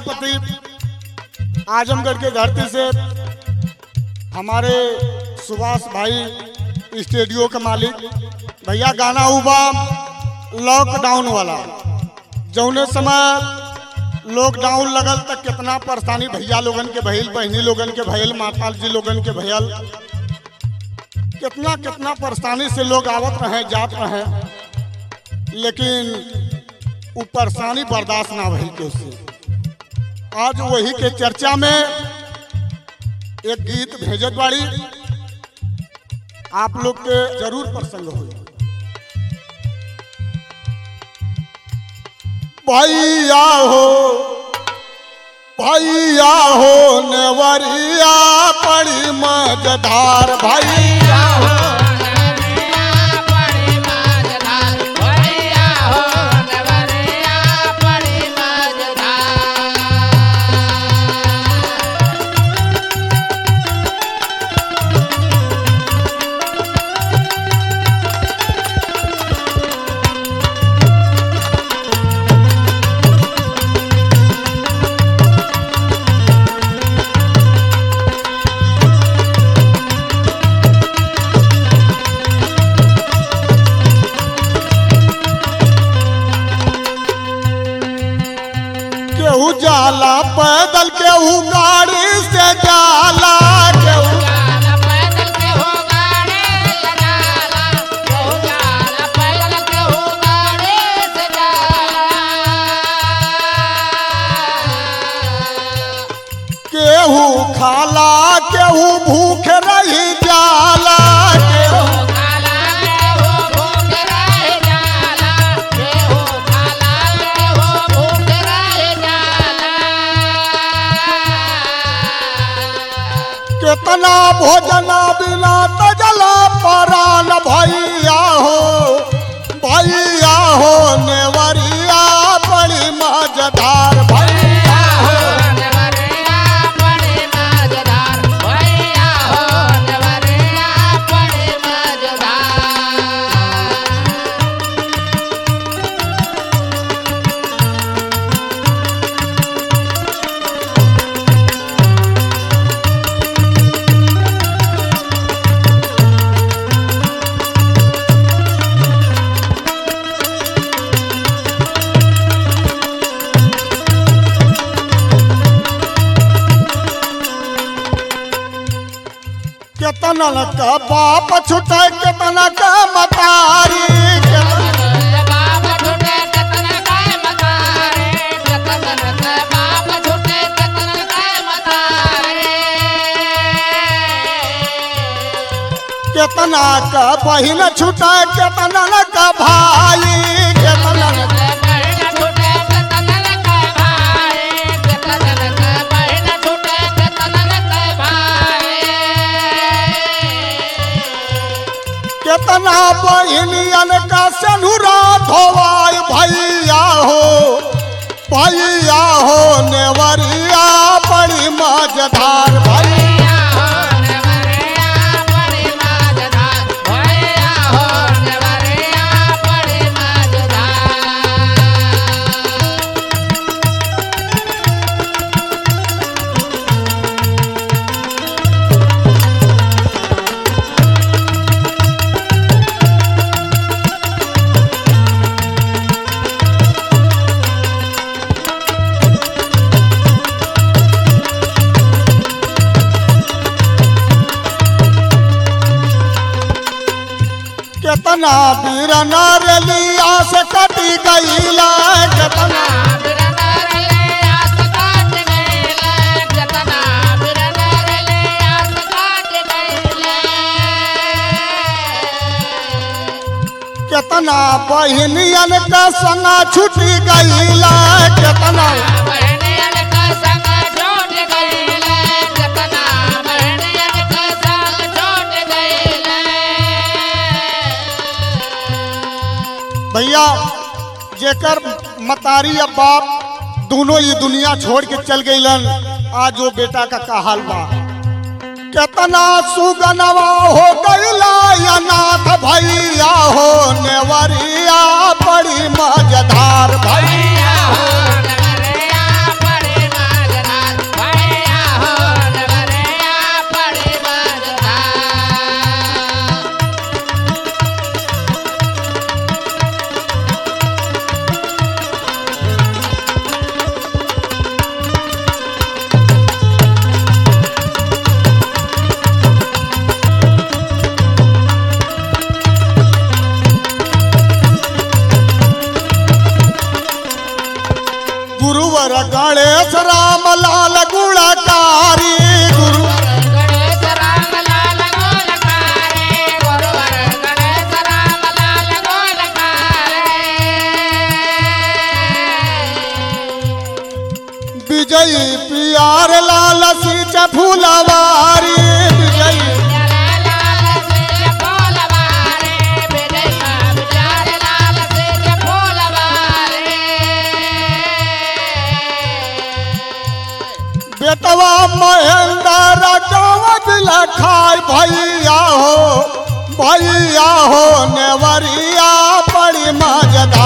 प्रजापति आजमगढ़ के धरती से हमारे सुभाष भाई स्टूडियो के मालिक भैया गाना हुआ लॉकडाउन वाला जौने समय लॉकडाउन लगल तक कितना परेशानी भैया लोगन के भइल बहनी लोगन के भइल माता जी लोगन के भइल कितना कितना परेशानी से लोग आवत रहे जात रहे लेकिन वो परेशानी बर्दाश्त ना भइल के उससे आज वही के चर्चा में एक गीत भेजत बाड़ी आप लोग के जरूर प्रसंग हो भैया हो भैया हो नेवरिया पड़ी मजधार भैया केहू जाला पैदल केहू गाड़ी से जाला केहू केहू खाला केहू भूख रही जाला केहू कितना भोजन बिना तजला परान भैया हो भैया हो नेवरिया बड़ी मजधार भैया हो केतना का बाप छुटे केतना का मतारी केतना केतना का बहिन छुटे केतना का भाई केतना केतना बहिनियन का सनुरा धोवाई भैया हो भैया हो नेवरिया बड़ी मजधार भैया केतना वीर नरलिया से कटी गईला केतना केतना बहिनियन का संगा छुटी गईला केतना भैया जेकर मतारी या बाप दोनों ये दुनिया छोड़ के चल गईलन आज वो बेटा का का हाल बा केतना सुगनवा हो गईला या नाथ भैया हो नेवरिया बड़ी मजधार भैया हो नवरिया गणेश राम लाल गुणकारी गुरु गणेश राम लाल गोलकारे गुरुवर गणेश राम लाल गोलकारे विजयी पियार लाल सीच फूलवारी विजयी लाल से फूलवारे विजय का विचार लाल से फूलवारे बेटवा महेंद्र गाँव दिला खाए भैया हो भैया हो नेवरिया बड़ी मजदार